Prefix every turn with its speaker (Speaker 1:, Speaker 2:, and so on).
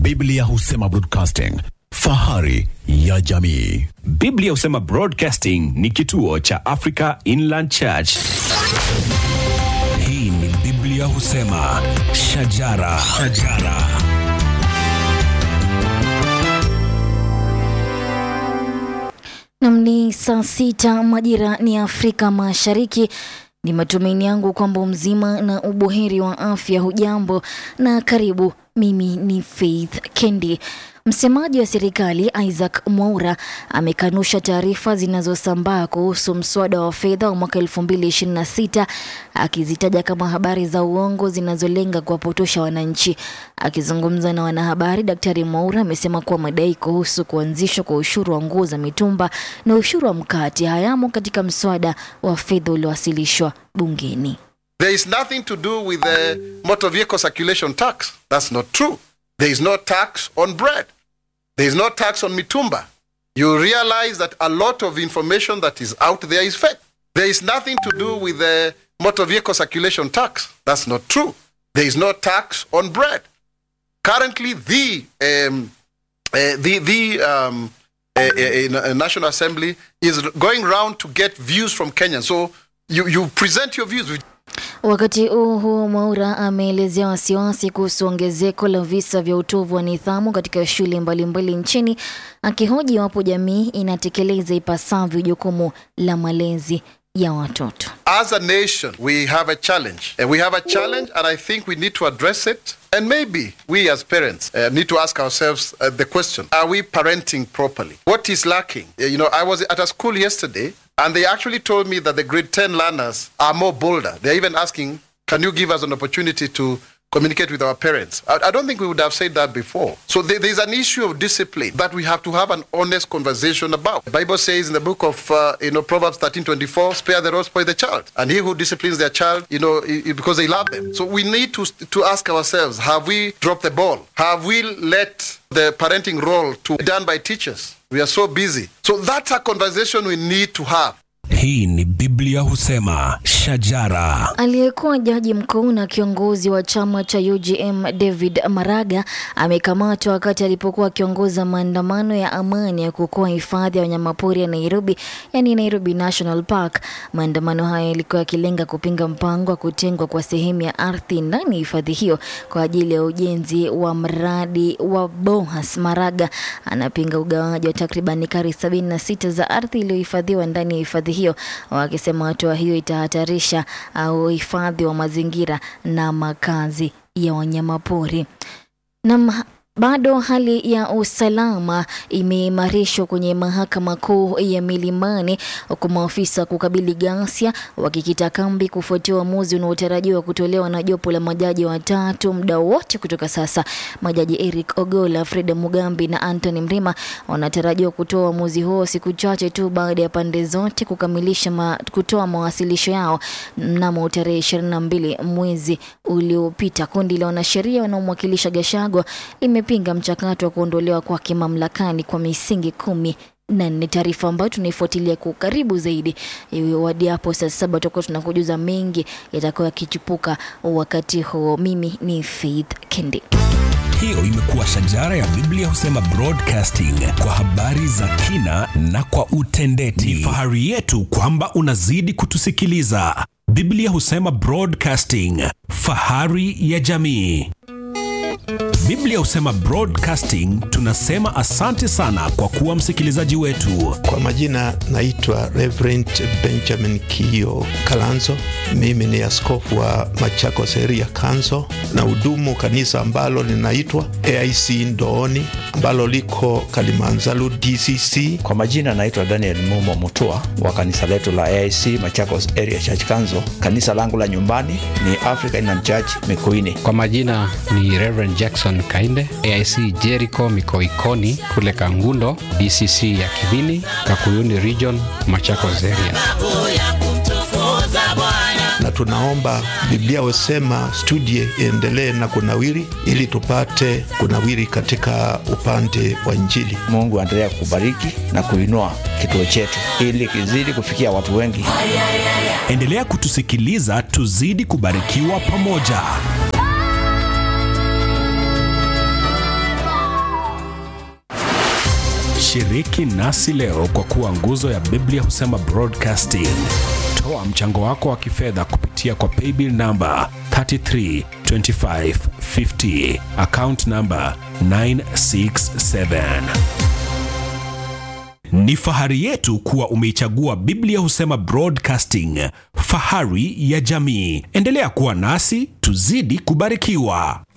Speaker 1: Biblia husema broadcasting, fahari ya jamii.
Speaker 2: Biblia husema Broadcasting ni kituo cha Africa Inland Church.
Speaker 3: Hii ni Biblia husema shajara, shajara.
Speaker 4: Nam ni saa sita majira ni Afrika Mashariki. Ni matumaini yangu kwamba mzima na ubuheri wa afya. Hujambo na karibu. Mimi ni Faith Kendi. Msemaji wa serikali Isaac Mwaura amekanusha taarifa zinazosambaa kuhusu mswada wa fedha wa mwaka 2026 akizitaja kama habari za uongo zinazolenga kuwapotosha wananchi. Akizungumza na wanahabari, Daktari Mwaura amesema kuwa madai kuhusu kuanzishwa kwa ushuru wa nguo za mitumba na ushuru wa mkate hayamo katika mswada wa fedha uliowasilishwa bungeni.
Speaker 5: There is nothing to do with the motor vehicle circulation tax. That's not true. There is no tax on bread. There is no tax on mitumba. You realize that a lot of information that is out there is fake. There is nothing to do with the motor vehicle circulation tax. That's not true. There is no tax on bread. Currently, the um, uh, the the um, uh, uh, uh, National Assembly is going round to get views from Kenyans. So you you present your views. with
Speaker 4: Wakati huo huo, Mwaura ameelezea wasiwasi kuhusu ongezeko la visa vya utovu wa nidhamu katika shule mbalimbali nchini, akihoji iwapo jamii inatekeleza ipasavyo jukumu la malezi ya watoto.
Speaker 5: as a nation, we have a challenge. And we have a challenge, and I think we need to address it. And maybe we as parents uh, need to ask ourselves uh, the question Are we parenting properly? What is lacking? Uh, you know, I was at a school yesterday, and they actually told me that the grade 10 learners are more bolder. They're even asking, Can you give us an opportunity to communicate with our parents. I, I don't think we would have said that before. So there, there's an issue of discipline that we have to have an honest conversation about. The Bible says in the book of uh, you know Proverbs 13:24, "Spare the rod, spoil the child," and he who disciplines their child, you know, i- i- because they love them. So we need to to ask ourselves: Have we dropped the ball? Have we let the parenting role to be done by teachers? We are so busy. So that's a conversation we need to have.
Speaker 3: Hii ni Biblia husema shajara.
Speaker 4: Aliyekuwa jaji mkuu na kiongozi wa chama cha UGM David Maraga amekamatwa wakati alipokuwa akiongoza maandamano ya amani ya kuokoa hifadhi ya wanyamapori ya Nairobi, yani Nairobi National Park. Maandamano haya yalikuwa yakilenga kupinga mpango wa kutengwa kwa sehemu ya ardhi ndani ya hifadhi hiyo kwa ajili ya ujenzi wa mradi wa Bohas. Maraga anapinga ugawaji wa takriban ekari 76 za ardhi iliyohifadhiwa ndani ya hifadhi hiyo, wakisema hatua hiyo itahatarisha uh, uhifadhi wa mazingira na makazi ya wanyamapori. Na bado hali ya usalama imeimarishwa kwenye mahakama kuu ya Milimani, huku maafisa kukabili ghasia wakikita kambi kufuatia uamuzi unaotarajiwa kutolewa na jopo la majaji watatu muda wote kutoka sasa. Majaji Eric Ogola, Fred Mugambi na Anthony Mrima wanatarajiwa kutoa uamuzi huo siku chache tu baada ya pande zote kukamilisha ma, kutoa mawasilisho yao mnamo tarehe 22 mwezi uliopita. Kundi la wanasheria wanaomwakilisha Gachagua limepinga mchakato wa kuondolewa kwake mamlakani kwa misingi kumi na nne. Taarifa ambayo tunaifuatilia kwa ukaribu zaidi wadi hapo saa saba tutakuwa tunakujuza mengi yatakayo yakichipuka wakati huo. Mimi ni Faith Kendi.
Speaker 3: Hiyo imekuwa shajara ya Biblia husema broadcasting kwa habari za kina na kwa utendeti.
Speaker 6: Ni fahari yetu kwamba unazidi kutusikiliza. Biblia husema broadcasting, fahari ya jamii. Biblia husema broadcasting, tunasema asante sana kwa kuwa msikilizaji wetu.
Speaker 7: Kwa majina naitwa Reverend Benjamin Kio Kalanzo. Mimi ni askofu wa Machakos area Kanzo na hudumu kanisa ambalo linaitwa AIC Ndooni ambalo liko Kalimanzaru DCC.
Speaker 8: Kwa majina naitwa Daniel Mumo Mutua wa kanisa letu la AIC Machakos Area Church Kanzo. Kanisa langu la nyumbani ni African Inland Church Mikuini.
Speaker 9: Kwa majina ni Reverend Jackson Kainde, AIC Jericho Mikoikoni kule Kangundo, DCC ya Kibini, Kakuyuni Region, Machakos Area.
Speaker 7: na tunaomba Biblia husema studie iendelee na kunawiri, ili tupate kunawiri katika upande wa Injili.
Speaker 8: Mungu aendelea kubariki na kuinua kituo chetu ili kizidi kufikia watu wengi.
Speaker 6: Endelea kutusikiliza, tuzidi kubarikiwa pamoja. Shiriki nasi leo kwa kuwa nguzo ya Biblia husema broadcasting. Toa mchango wako wa kifedha kupitia kwa paybill namba 332550 account namba 967. Ni fahari yetu kuwa umeichagua Biblia husema broadcasting, fahari ya jamii. Endelea kuwa nasi, tuzidi kubarikiwa.